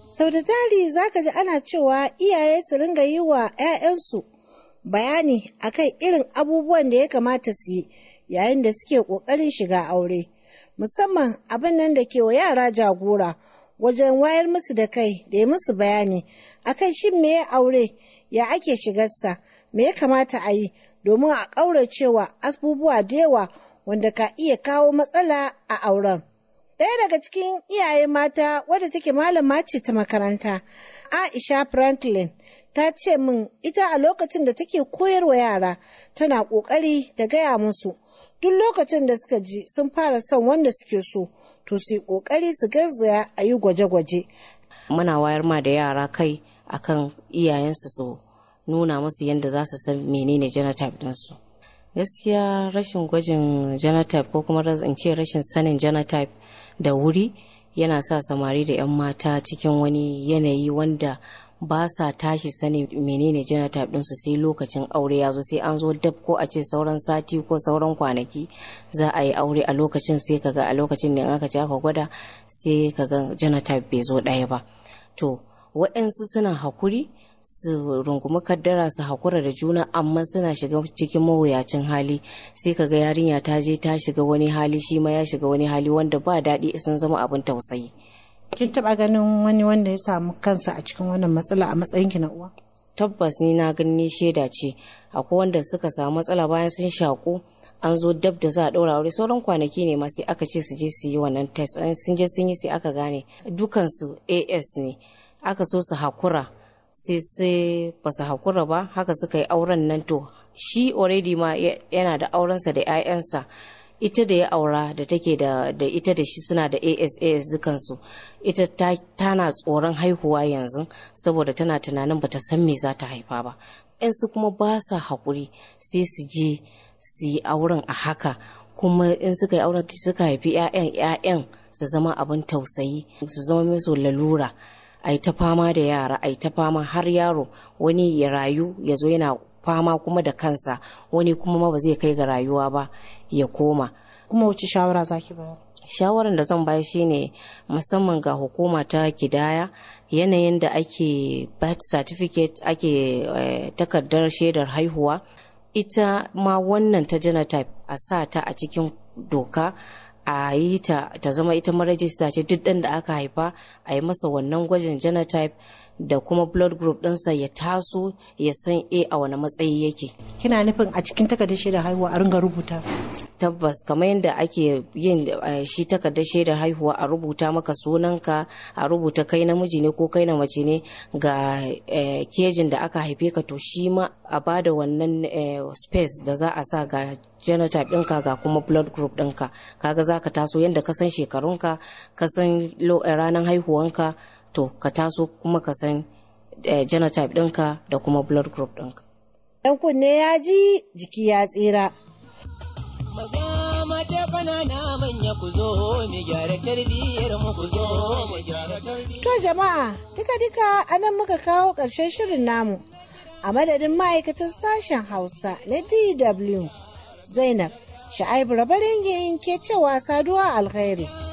sau da tari za ka ji ana cewa iyaye su ringa yi wa 'ya'yansu bayani akan irin abubuwan da ya kamata su yi yayin da suke ƙoƙarin shiga aure musamman abin nan da ke wa yara jagora wajen wayar musu da kai da ya musu bayani akan shin me ya aure ya ake shigarsa me ya kamata a yi domin a ƙauracewa abubuwa da yawa wanda ka iya kawo matsala a auren. Ɗaya daga cikin iyaye mata wadda take malama ce ta makaranta, Aisha Franklin, ta ce min ita a lokacin da take koyarwa yara tana ƙoƙari da gaya musu duk lokacin da suka ji sun fara son wanda suke so to su yi ƙoƙari su garzaya a yi gwaje-gwaje. Muna wayar ma da yara kai akan iyayensu su nuna musu yadda za su san menene genotype ɗinsu. Gaskiya rashin gwajin genotype ko kuma in ce rashin sanin genotype da wuri yana sa samari da 'yan mata cikin wani yanayi wanda ba sa tashi sani menene genotype ɗinsu sai lokacin aure ya zo sai an zo dab ko a ce sauran sati ko sauran kwanaki za a yi aure a lokacin sai kaga a lokacin da aka ci aka gwada sai kaga genotype bai zo ɗaya ba to waɗansu suna hakuri su rungumi kaddara su hakura da juna amma suna shiga cikin mawuyacin hali sai kaga yarinya ta je ta shiga wani hali shi ma ya shiga wani hali wanda ba daɗi sun zama abin tausayi kin taba ganin wani wanda ya samu kansa a cikin wannan matsala a matsayinki na uwa tabbas ni na gani shaida ce akwai wanda suka samu matsala bayan sun shaku an zo dab da za a ɗaura aure sauran kwanaki ne ma sai aka ce su je su yi wannan test sun je sun yi sai aka gane dukansu as ne aka so su hakura sai sai ba su hakura ba haka suka yi auren nan to shi already ma yana da aurensa da 'ya'yansa ita da ya aura da take da ita da shi suna da asas dukansu ita tana tsoron haihuwa yanzu saboda tana tunanin bata san me za ta haifa ba su kuma ba sa haƙuri sai su je su yi auren a haka kuma in suka yi auren suka haifi 'ya'yan 'ya'yan su zama abin tausayi su zama musu lalura a ta fama da yara a ta fama har yaro wani ya rayu ya zo yana fama kuma da kansa wani kuma ma ba zai kai ga rayuwa ba ya koma kuma wace shawara zaki bayar shawarar da zan bayar shine musamman ga hukuma ta kidaya yanayin da ake birth certificate ake eh, takardar shaidar haihuwa ita ma wannan ta genotype a sa ta a cikin doka a yi ta ta zama ita marajista ce duk ɗan da aka haifa a yi masa wannan gwajin genotype da kuma blood group ɗinsa ya taso ya san a a wani matsayi yake kina nufin a cikin takardar shaidar haihuwa a ringa rubuta tabbas kamar yadda ake yin shi takardar shaidar haihuwa a rubuta maka sunanka a rubuta kai namiji ne ko kai na mace ne ga kejin da aka haife ka to shi ma a bada wannan space da za a sa ga genotype ɗinka ga kuma blood group ɗinka kaga za ka taso yadda ka san shekarunka ka san ranar haihuwanka to ka taso kuma ka san genotype ɗinka da kuma blood group ɗinka. Ɗan kunne ya ji jiki ya tsira. Maza mata kanana manya ku zo mu gyara tarbiyyar mu ku zo mu gyara tarbiyyar. To jama'a duka duka anan muka kawo ƙarshen shirin namu. A madadin ma'aikatan sashen Hausa na DW Zainab Sha'aibu Rabarin ke cewa saduwa alkhairi.